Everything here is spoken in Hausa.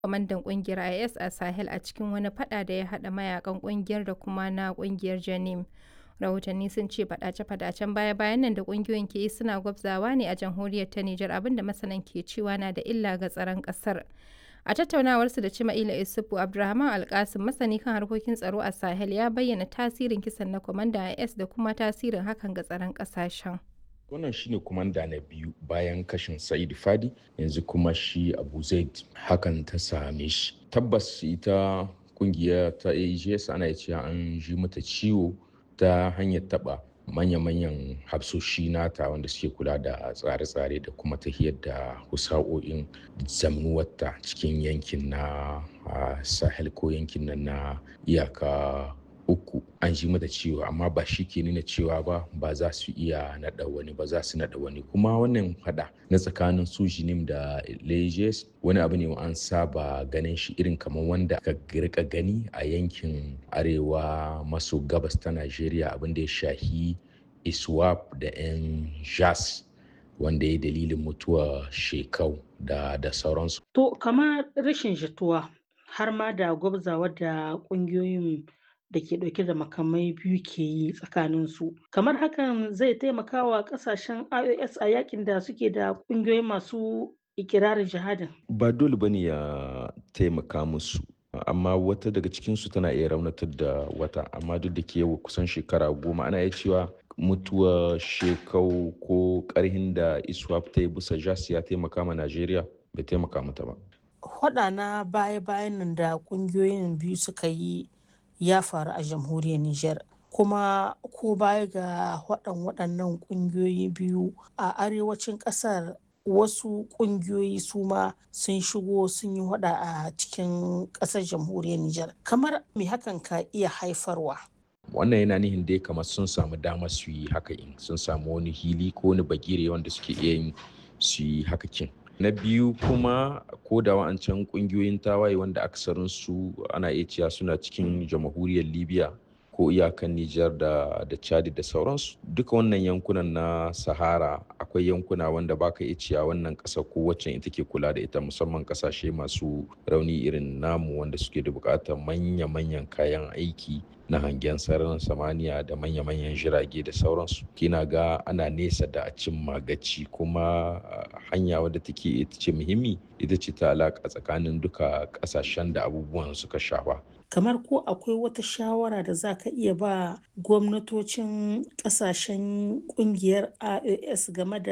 kwamandan kungiyar IS a Sahel a cikin wani fada da ya hada mayakan kungiyar da kuma na kungiyar Janim. Rahotanni sun ce fadace-fadacen baya-bayan nan da kungiyoyin ke yi suna gwabzawa ne a jamhuriyar ta Nijar abinda masanan ke cewa na da illa ga tsaron kasar. A tattaunawarsu da Cima'ila Isufu Abdulrahman Alkasim masani kan harkokin tsaro a Sahel ya bayyana tasirin kisan na kwamandan IS da kuma tasirin hakan ga tsaron kasashen. wannan shine kumanda na biyu bayan kashin sa'id fadi yanzu kuma shi abu zaid hakan ta same shi tabbas ita kungiya ta ags ana cewa an ji mata ciwo ta hanyar taba manya-manyan hafsoshi nata wanda suke kula da tsare-tsare da kuma tahiyar da husa'o'in zamnuwarta cikin yankin na sahel ko yankin nan na iyaka uku an ji mata cewa amma ba shi ke nuna cewa ba ba za su iya naɗa wani ba za su naɗa wani kuma wannan fada na tsakanin su jinim da lejes wani abu ne an saba ganin shi irin kamar wanda ka rika gani a yankin arewa maso gabas ta najeriya abin da ya shahi iswap da yan jas wanda ya dalilin mutuwa shekau da da sauransu to kamar rashin jituwa har ma da gwabzawa da ƙungiyoyin da ke ɗauke da makamai biyu ke yi tsakanin su kamar hakan zai taimaka wa ƙasashen ios a yakin da suke da ƙungiyoyi masu ikirarin jihadin ba dole bane ya taimaka musu amma wata daga cikinsu tana iya raunatar da wata amma duk da ke yau kusan shekara goma ana iya cewa mutuwa shekau ko karhin da iswap ta yi bisa jas ya taimaka ma najeriya bai taimaka mata ba Hwaɗa na baya-bayan nan da ƙungiyoyin biyu suka yi ya faru a jamhuriyar Nijar. Kuma ko baya ga waɗan waɗannan ƙungiyoyi biyu a arewacin ƙasar wasu ƙungiyoyi su ma sun shigo sun yi waɗa a cikin ƙasar jamhuriyar Nijar. Kamar me hakan ka iya haifarwa? wannan yana nihin dai kamar sun samu dama su yi haka in sun samu wani hili ko wani bagire wanda suke iya yin su yi haka kin na biyu kuma ko da wa'ancan kungiyoyin tawaye wanda aksarin su ana iya cewa suna cikin jamhuriyar libya ko iyakan nijar da da chad da sauransu duka wannan yankunan na sahara akwai yankuna wanda baka iya cewa wannan ƙasa ko wacce ita ke kula da ita musamman ƙasashe masu rauni irin namu wanda suke da buƙatar manya-manyan kayan aiki na hangen sararin samaniya da manya-manyan jirage da sauransu kina ga ana nesa da a cin magaci kuma hanya wadda take ita ce muhimmi ita ce ta alaƙa tsakanin duka ƙasashen da abubuwan suka shafa kamar ko akwai wata shawara da za ka iya ba gwamnatocin ƙasashen ƙungiyar ios game da